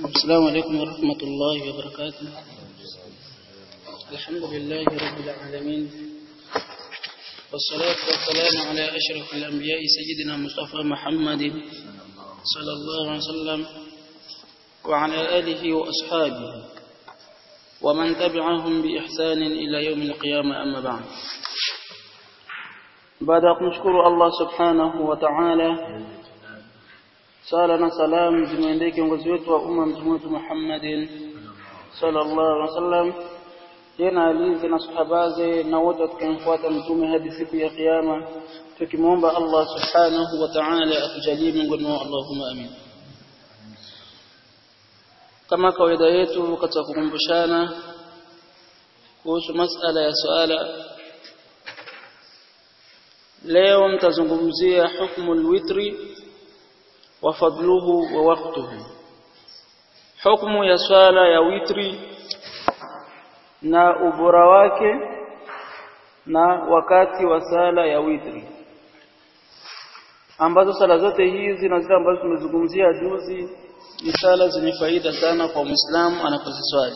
السلام عليكم ورحمة الله وبركاته الحمد لله رب العالمين والصلاة والسلام على أشرف الأنبياء سيدنا مصطفى محمد صلى الله عليه وسلم وعلى آله وأصحابه ومن تبعهم بإحسان إلى يوم القيامة أما بعد بعد أن نشكر الله سبحانه وتعالى sala na salam zimwendee kiongozi wetu wa umma mtume wetu Muhammadin sallallahu alaihi wasallam tena alize na sahabaze na wote tukamfuata mtume hadi siku ya kiyama tukimwomba Allah subhanahu wa ta'ala atujalie miongoni mwao Allahumma amin kama kawaida yetu katika kukumbushana kuhusu masala ya swala leo mtazungumzia hukumu alwitri وفضله ووقته حكم ya swala ya witri na ubora wake na wakati wa sala ya witri ambazo sala zote hizi na zile ambazo tumezungumzia juzi ni sala zenye faida sana kwa Muislamu anapoziswali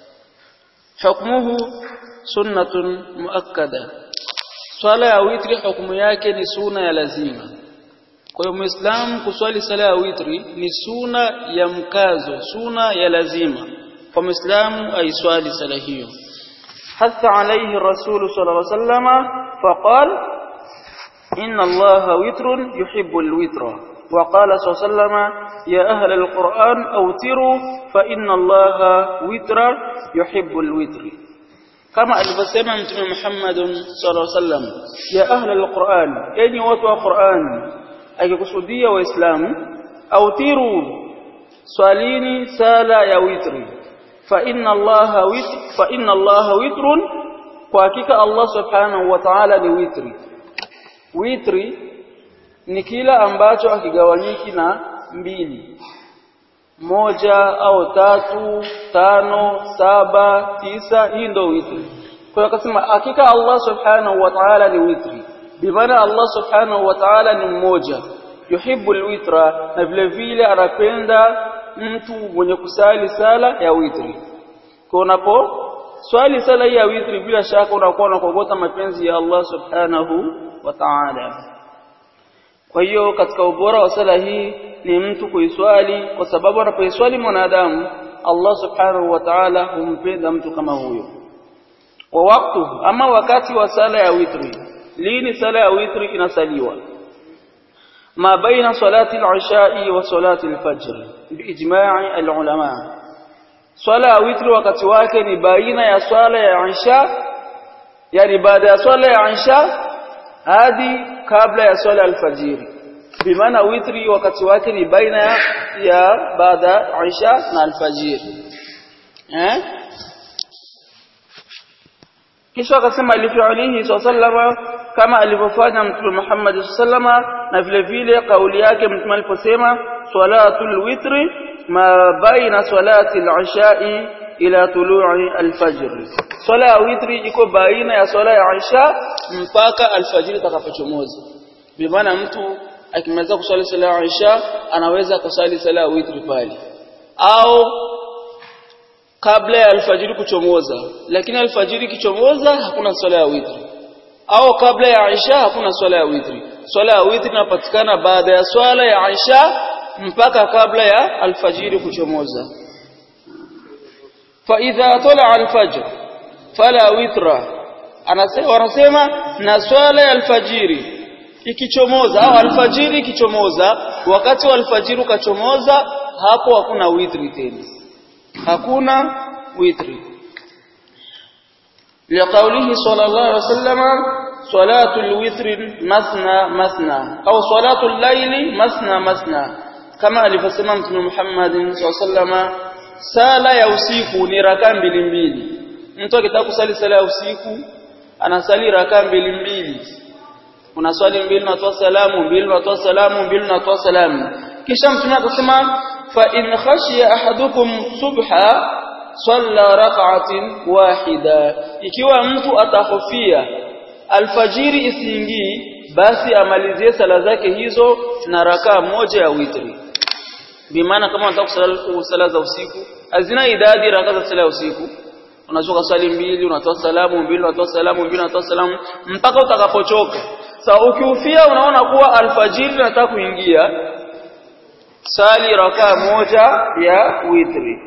hukmuhu sunnatun muakkada swala ya witri hukumu yake ni suna ya lazima kwa hiyo muislamu kuswali sala ya witri ni suna ya mkazo suna ya lazima kwa muislamu aiswali sala hiyo hasa alayhi rasul sallallahu alayhi wasallam faqal inna allaha witrun yuhibbu alwitra وقال صلى الله عليه وسلم يا أهل القرآن أوتروا فإن الله وتر يحب الوتر كما alivyosema mtume Muhammad sallallahu alaihi wasallam ya ahla alquran enyi watu wa Qur'an akikusudia waislamu autiru swalini sala ya witri fa inna allaha witr fa inna allaha witrun kwa hakika allah subhanahu wa ta'ala ni witri witri ni kila ambacho akigawanyiki na mbili moja au tatu tano saba tisa hii ndio witri kwa hiyo akasema hakika allah subhanahu wa ta'ala ni witri bimaana Allah subhanahu wa ta'ala ni mmoja yuhibbu alwitra na vile vile anapenda mtu mwenye kusali sala ya witri kwa unapo swali sala ya witri bila shaka unakuwa unakogota mapenzi ya Allah subhanahu wa ta'ala kwa hiyo katika ubora wa sala hii ni mtu kuiswali kwa sababu anapoiswali mwanadamu Allah subhanahu wa ta'ala humpenda mtu kama huyo wa waktu ama wakati wa sala ya witri lini sala ya witri inasaliwa ma baina salati al-isha'i wa salati al-fajr biijma'i al-ulama swala ya witri wakati wake ni baina ya swala ya isha yani baada ya swala ya isha hadi kabla ya swala al-fajr bimaana witri wakati wake ni baina ya, ya baada ya isha na al-fajr eh kisha akasema alifi'alihi sallama kama alivyofanya mtume Muhammad sallama na vile vile kauli yake mtume aliposema salatul witri ma baina salati al-isha'i ila tulu'i al-fajr swala ya witri iko baina ya swala ya isha mpaka al-fajr itakapochomoza bi maana mtu akimaliza kuswali swala ya isha anaweza kusali swala ya witri pale au kabla ya alfajiri kuchomoza lakini alfajiri kichomoza hakuna swala ya witri au kabla ya Aisha hakuna swala ya witri swala ya witri inapatikana baada ya swala ya Aisha mpaka kabla ya alfajiri kuchomoza fa idha tala alfajr fala witra anasema wanasema na swala ya alfajiri ikichomoza au alfajiri ikichomoza wakati wa alfajiri ukachomoza hapo hakuna witri tena hakuna witri لقوله صلى الله عليه وسلم صلاة الوتر مثنى مثنى أو صلاة الليل مثنى مثنى كما alivyosema mtume Muhammad SAW sala ya usiku ni raka mbili mbili mtu akitaka kusali sala ya usiku anasali raka mbili mbili unaswali mbili unatoa salamu mbili unatoa salamu mbili unatoa salamu kisha mtume akasema fa in khashiya ahadukum subha salla rak'atin wahida ikiwa mtu atahofia alfajiri isiingii basi amalizie sala zake hizo na rakaa moja ya witri bimaana kama unataka kusala sala za usiku hazina idadi raka za sala ya usiku unaweza kusali mbili unatoa salamu mbili unatoa salamu mbili unatoa salamu mpaka utakapochoka sasa ukiufia unaona kuwa alfajiri nataka kuingia sali raka moja ya witri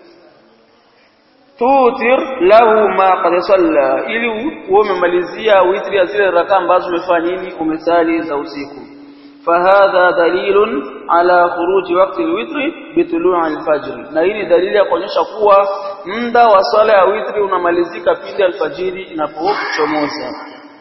tutir lahu ma qad salla ili uwe umemalizia witri ya zile raka ambazo umefanya nini umesali za usiku فهذا دليل على خروج وقت الوتر بطلوع الفجر na hii ni dalili ya kuonyesha kuwa muda wa swala ya witri unamalizika pindi alfajiri inapochomoza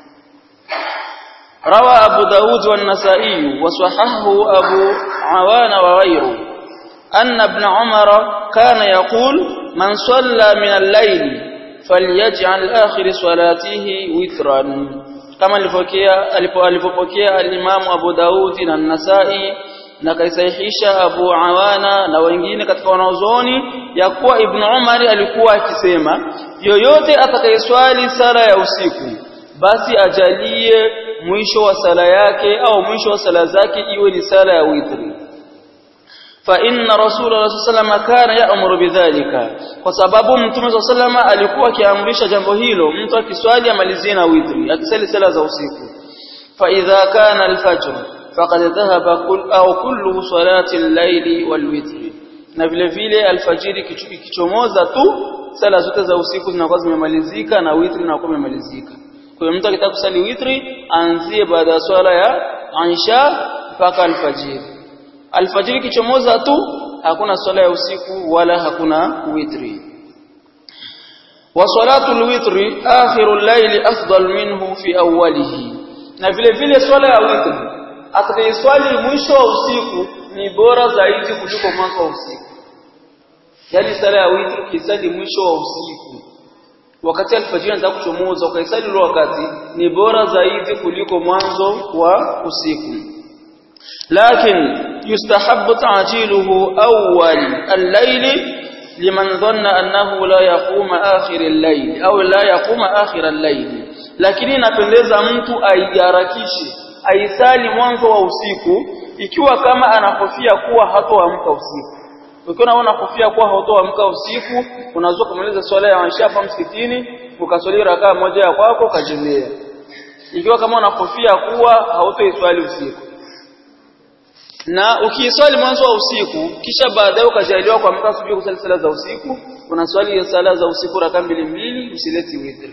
روى أبو داود والنسائي وصححه أبو عوان وغيره أن ابن عمر كان يقول من صلى من الليل فليجعل آخر صلاته وترا kama alipopokea alimamu Abu Daudi na Nasai na kaisahihisha Abu Awana na wengine katika wanaozoni ya kuwa Ibn Umar alikuwa akisema yoyote atakayeswali sala ya usiku basi ajalie mwisho wa sala yake au mwisho wa sala zake iwe ni sala ya witri fa inna rasulullah sallallahu kana ya'muru bidhalika kwa sababu mtume sallallahu alikuwa akiamrisha jambo hilo mtu akiswali amalizie na witri akisali sala za usiku fa idha kana al-fajr faqad dhahaba kull au kullu salati al-layli wal-witri na vile vile alfajiri kichomoza tu sala zote za usiku zinakuwa zimemalizika na witri inakuwa imemalizika kwa hiyo mtu akitaka kusali witri aanzie baada ya swala ya Aisha mpaka alfajiri alfajiri kichomoza tu hakuna swala ya usiku wala hakuna witri wa salatu alwitri akhiru al-layl afdal minhu fi awwalihi na vile vile swala ya witri atakayeswali mwisho wa usiku ni bora zaidi kuliko mwanzo wa usiku yani sala ya witri kisali mwisho wa usiku wakati alfajiri anataka kuchomoza ukaisali ule wakati ni bora zaidi kuliko mwanzo wa usiku لكن يستحب تعجيله أول الليل لمن ظن أنه لا يقوم آخر الليل أو لا يقوم آخر الليل lakini inapendeza mtu aiharakishe aisali mwanzo wa usiku ikiwa kama anakofia kuwa hatoamka usiku ukiwa unakofia kuwa hatoamka usiku unaweza kumaliza swala ya Aisha hapa msikitini ukaswali rakaa moja ya kwako ukajemea ikiwa kama unakofia kuwa hautoiswali usiku na ukiiswali mwanzo wa usiku kisha baadaye ukajaliwa kuamka asubuhi kusali sala za usiku unaswali sala za usiku raka mbili mbili usileti witri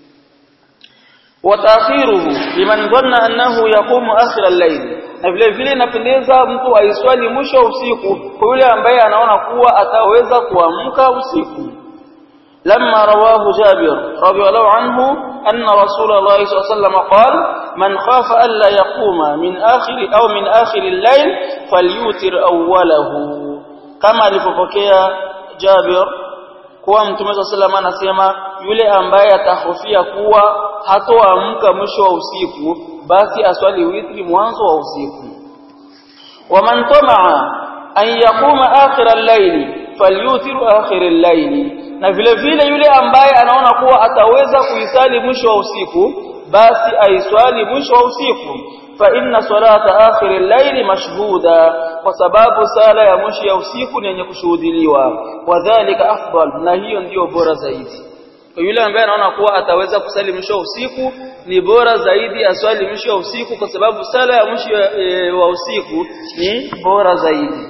watakhiruhu liman dhanna annahu yaqumu akhir al-layl na vile vile inapendeza mtu aiswali mwisho wa usiku kwa yule ambaye anaona kuwa ataweza kuamka usiku لما رواه جابر رضي الله عنه أن رسول الله صلى الله عليه وسلم قال من خاف ألا يقوم من آخر أو من آخر الليل فليوتر أوله كما لففكيا جابر kuwa mtume صلى الله عليه anasema yule ambaye atahofia kuwa hatoamka mwisho wa usiku basi aswali witri mwanzo wa usiku waman tamaa an yaquma akhir al-layl falyutiru akhir al-layl na vile vile yule ambaye anaona kuwa ataweza kuisali mwisho wa usiku basi aiswali mwisho wa usiku fa inna salata akhir al-layl mashhuda kwa sababu sala ya mwisho ya usiku ni yenye kushuhudiliwa wadhālika afdal na hiyo ndiyo bora zaidi kwa yule ambaye anaona kuwa ataweza kusali mwisho wa usiku ni bora zaidi aswali mwisho wa usiku kwa sababu sala ya mwisho e, wa usiku ni bora zaidi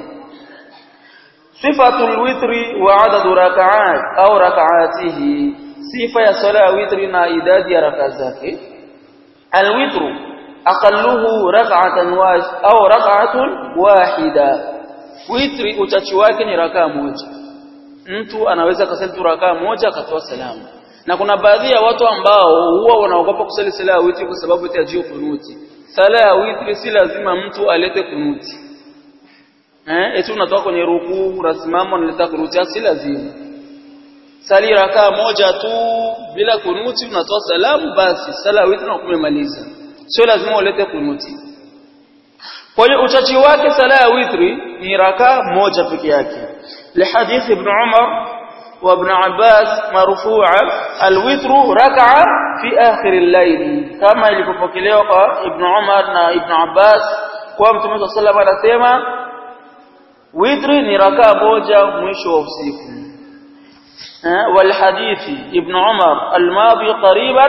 صفة الوتر وعدد ركعات أو ركعاته صفة صلاة الوتر نائداد ركعاتك الوتر أقله ركعة أو ركعة واحدة witri uchachi wake ni rakaa moja mtu anaweza kusali tu rakaa moja akatoa salamu na kuna baadhi ya watu ambao huwa wanaogopa kusali sala ya witri kwa sababu eti kunuti sala ya witri si lazima mtu alete kunuti eh eti unatoka kwenye rukuu unasimama unaleta kunuti si lazima sali rakaa moja tu bila kunuti unatoa salamu basi sala ya witri unakumaliza sio lazima ulete kunuti kwa hiyo uchachi wake sala ya witri ni rakaa moja peke yake لحديث ابن عمر وابن عباس مرفوعا الوتر ركعة في آخر الليل كما ilipokelewa ابن عمر na ابن عباس kwa mtume صلى الله عليه وسلم anasema witri ni rakaa moja mwisho wa usiku والحديث ابن عمر الماضي قريبا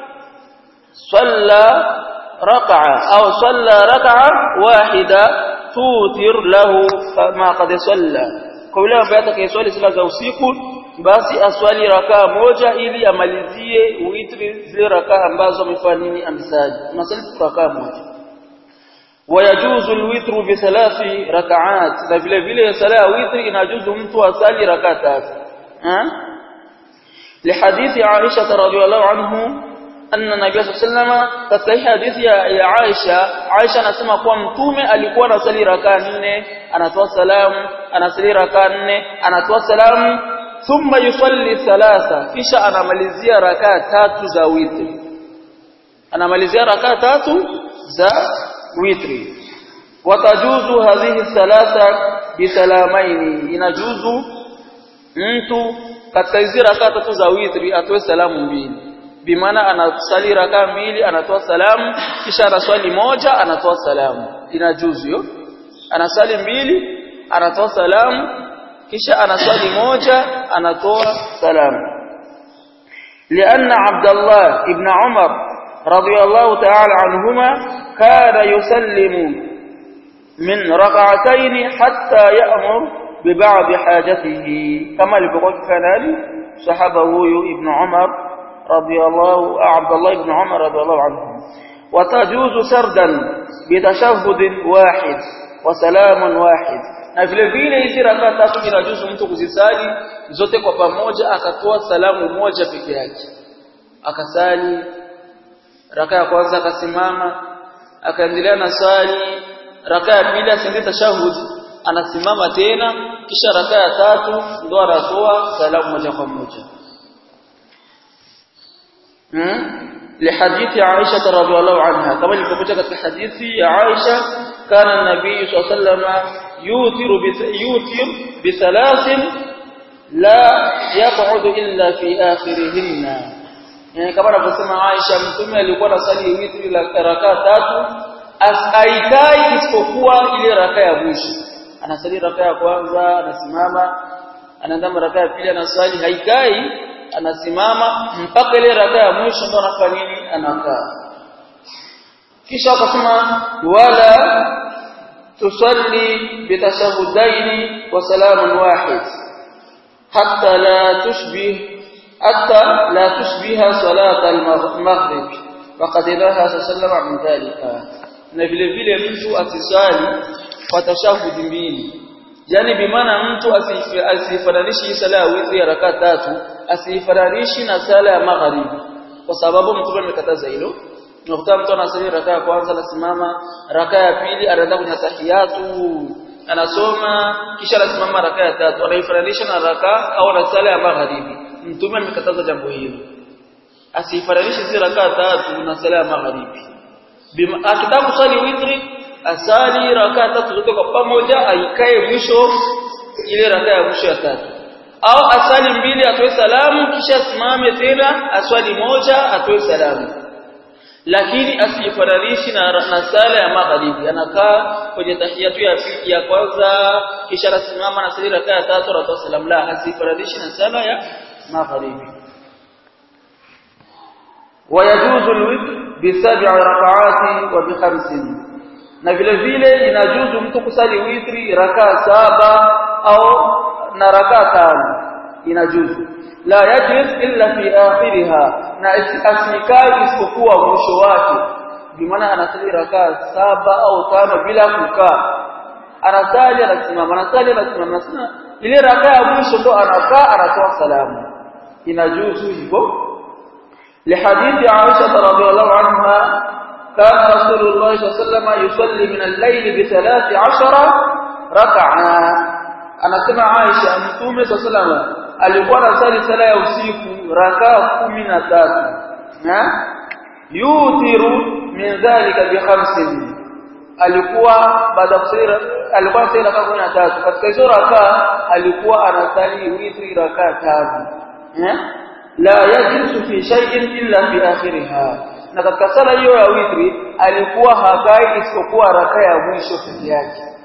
صلى ركعة أو صلى ركعة واحدة توتر له ما قد صلى قولا بياتك يصلي صلاة usiku basi aswali rakaa moja ili amalizie witri zile rakaa ambazo amefanya nini amsali unasali rakaa moja wayajuzu alwitru bi thalathi rak'at na vile vile sala witri inajuzu mtu asali rakaa tatu لحديث عائشة رضي الله عنه أن النبي صلى الله عليه وسلم katika hadithi ya, ya Aisha Aisha anasema kuwa mtume alikuwa anasali rakaa nne anatoa salamu anasali rakaa nne anatoa salamu thumma yusalli thalatha kisha anamalizia rakaa tatu za witri anamalizia rakaa tatu za witri watajuzu hadhihi thalatha bisalamaini inajuzu mtu katika hizi rakaa tatu za witri atoe salamu mbili bimaana anasali rakaa mbili anatoa salamu kisha anaswali moja anatoa salamu inajuzu hiyo anasali mbili anatoa salamu kisha anaswali moja anatoa salamu لأن عبد الله ابن عمر رضي الله تعالى عنهما كان يسلم من ركعتين حتى يأمر ببعض حاجته كما لبقى كان صحابه ابن عمر رضي الله عبد الله بن عمر رضي الله عنه وتجوز سردا بتشهد واحد وسلام واحد na vile vile hizi rakaa tatu inajuzu mtu kuzisali zote kwa pamoja akatoa salamu moja peke yake akasali rakaa ya kwanza akasimama akaendelea na swali rakaa ya pili asiende tashahud anasimama tena kisha rakaa ya tatu ndo anatoa salamu moja kwa moja hmm? لحديث عائشة رضي الله عنها كما يقول في حديث عائشة كان النبي صلى الله عليه وسلم يوتر يوتر بثلاث لا يقعد إلا في آخرهن يعني كما نقول عائشة mtume alikuwa anasali witri la rakaa tatu aikai isipokuwa ile rakaa ya mwisho anasali rakaa ya kwanza anasimama anaenda rakaa ya pili anasali haikai anasimama mpaka ile rakaa ya mwisho ndo anafanya nini anakaa kisha akasema wala tusalli bitashahudaini wa salamun wahid hatta la tushbih hatta la tushbiha salat al-maghrib faqad naha sallallahu min dhalika na vile vile mtu asisali kwa tashahudi mbili yani bimaana mtu asifananishi sala ya witri ya rakaa tatu asifananishi na sala ya magharibi kwa sababu mtume amekataza hilo unakuta mtu anasali rakaa ya kwanza anasimama rakaa ya pili anaenda kwenye tahiyatu anasoma kisha anasimama rakaa ya tatu anaifananisha na rakaa au na sala ya magharibi mtume amekataza jambo hilo asifananishe zile rakaa tatu na sala ya magharibi akitaka kusali witri asali rakaa tatu zote kwa pamoja aikae mwisho ile rakaa ya mwisho ya tatu au asali mbili atoe salamu kisha asimame tena aswali moja atoe salamu lakini asifananishi na, na sala ya magharibi anakaa kwenye tahiyatu ya pili ya kwanza kisha anasimama na sali rakaa ya tatu anatoa salamu la asifananishi na sala ya magharibi ويجوز الوتر بسبع ركعات وبخمس na vile vile inajuzu mtu kusali witri rakaa saba au na rakaa tano inajuzu la yajlis illa fi akhiriha na asikai isipokuwa mwisho wake bimaana anasali rakaa saba au tano bila kukaa anasali anasimama anasali anasimama anasema ile rakaa ya mwisho ndo anakaa anatoa salamu inajuzu hivyo لحديث عائشة رضي الله عنها كان رسول الله صلى الله عليه وسلم يصلي من الليل بثلاث عشر ركعة أنا سمع عائشة متومة صلى الله عليه وسلم alikuwa anasali sala ya usiku rakaa 13 na yutiru min dhalika bi khamsin alikuwa baada ya kusali alikuwa anasali rakaa 13 katika hizo rakaa alikuwa anasali witri rakaa tano la yajlisu fi shay'in illa fi akhiriha na katika sala hiyo ya witri alikuwa hakai isipokuwa rakaa ya mwisho peke yake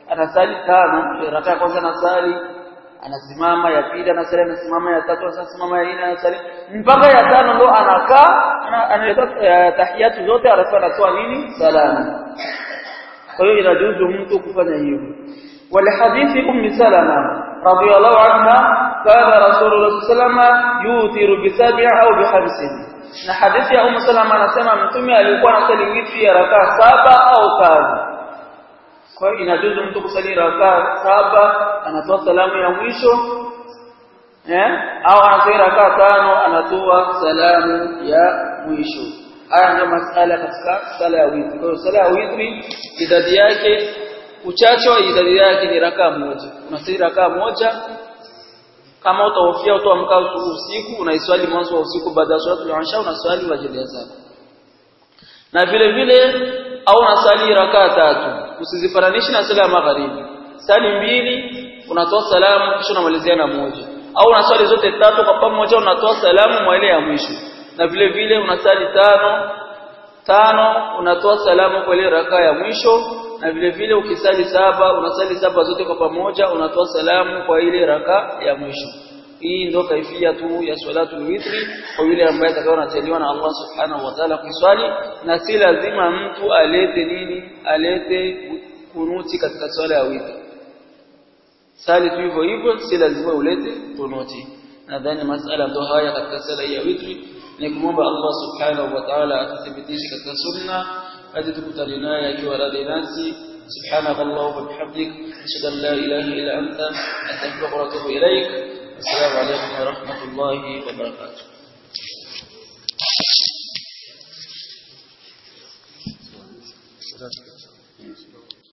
anasali tano raka ya kwanza anasali anasimama ya pili anasali anasimama ya tatu anasimama ya nne anasali mpaka ya tano ndo anakaa analeta tahiyatu zote alafu anatoa nini salamu kwa hiyo inajuzu mtu kufanya hivyo ولحديث أم سلمة رضي الله عنها كان رسول الله صلى الله عليه وسلم يوتر بسبع أو بخمس na hadithi ya Ummu Salama anasema mtume alikuwa anasali witri ya rakaa saba au tano kwa hiyo inajuzu mtu kusali rakaa saba anatoa salamu ya mwisho eh au anasali rakaa tano anatoa salamu ya mwisho haya ndio masala katika sala ya witri kwa hiyo sala ya witri idadi yake uchache wa idadi yake ni rakaa moja unasali rakaa moja kama utahofia utaamka usiku unaiswali mwanzo wa usiku baada ya swala al-isha unaswali wajibia zako na vile vile au unasali rakaa tatu usizifananishe na sala ya magharibi sali mbili unatoa salamu kisha unamalizia na moja au unaswali zote tatu kwa pamoja unatoa salamu mwa ile ya mwisho na vile vile unasali tano tano unatoa salamu kwa ile rakaa ya mwisho na vile vile ukisali saba unasali saba zote kwa pamoja unatoa salamu kwa ile raka ya mwisho hii ndio kaifia tu ya salatul witri kwa yule ambaye atakao anateliwa na Allah subhanahu wa ta'ala kuswali na si lazima mtu alete nini alete kunuti katika swala ya witri sali tu hivyo hivyo si lazima ulete kunuti nadhani masala ndo haya katika sala ya witri ni kumwomba Allah subhanahu wa ta'ala atuthibitishe katika sunna hadi tukutane naye akiwa radhi nasi سبحانك اللهم وبحمدك اشهد ان لا اله الا انت استغفرك واتوب اليك السلام عليكم ورحمه الله وبركاته Gracias.